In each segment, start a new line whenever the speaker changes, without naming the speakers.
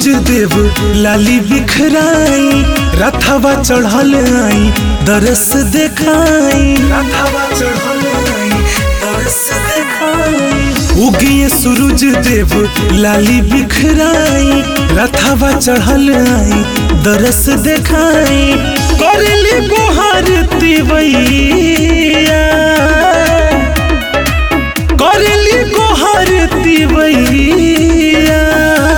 सूरज देव लाली बिखराई रथवा चढ़ल आई दरस देखाई रथवा चढ़ल आई दरस देखाई उगिए सूरज देव लाली बिखराई रथवा चढ़ल आई दरस देखाई करली गोहार तिवैया करली गोहार तिवैया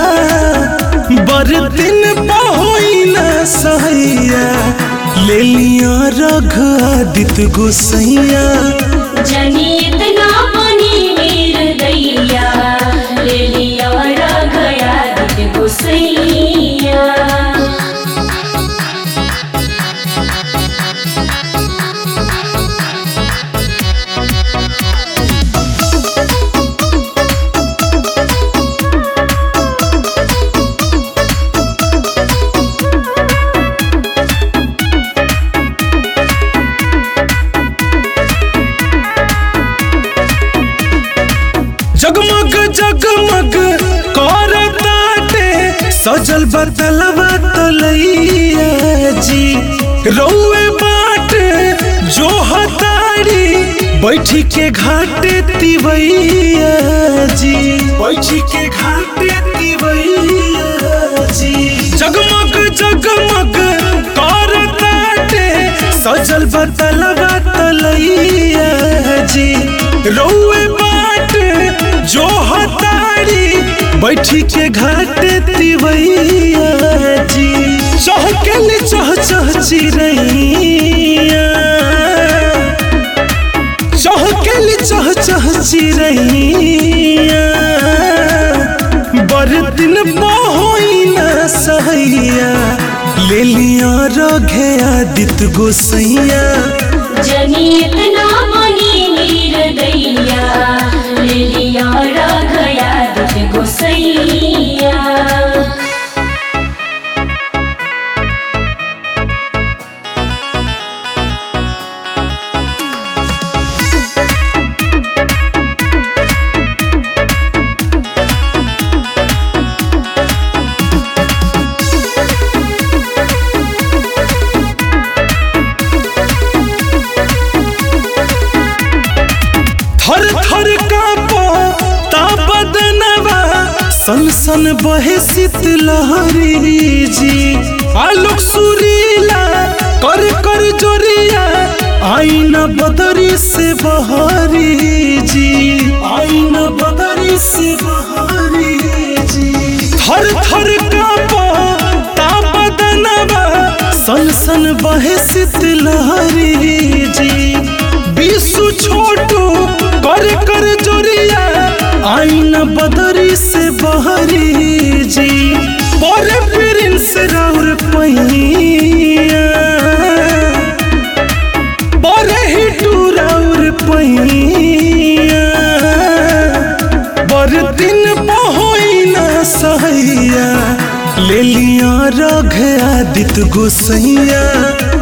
बरदिन पहोई न सहैया ले लिया रघ आदित्य गोसैया
जनी इतना बनी वीर दैया ले लिया गया दिल गुसैया
जगमग जगमग कर ताटे सजल बदलवा तलैया जी रौए बाट जो हतारी बैठी के घाटे तिवैया जी बैठी के घाटे तिवैया जी जगमग जगमग कर ताटे सजल बदलवा तलैया जी रौए बाट जो हतारी बैठी के घाट तिवैया जी चहकल चह चह चिरैया चहकल चह चह चिरैया बरदिन बहोई न सहैया ले लिया रघे आदित्य गोसैया
जनी इतना बनी वीर दैया ले लिया गया दिल गुसैया
थर थर कापो ता बदनवा सन सन बहे शीतलहरी जी आलोक सुरीला कर कर जोरिया आईना बदरी से बहरी जी आईना बदरी से बहरी जी थर थर कापो ता बदनवा सन सन बहे शीतलहरी जी विश्व छोटू कर कर जोरिया आईना बदरी से बहरी जी पर प्रिंस राउर पहिया पर हिटू राउर पहिया बर दिन बहोई न सहैया ले लिया रघ आदित्य गोसैया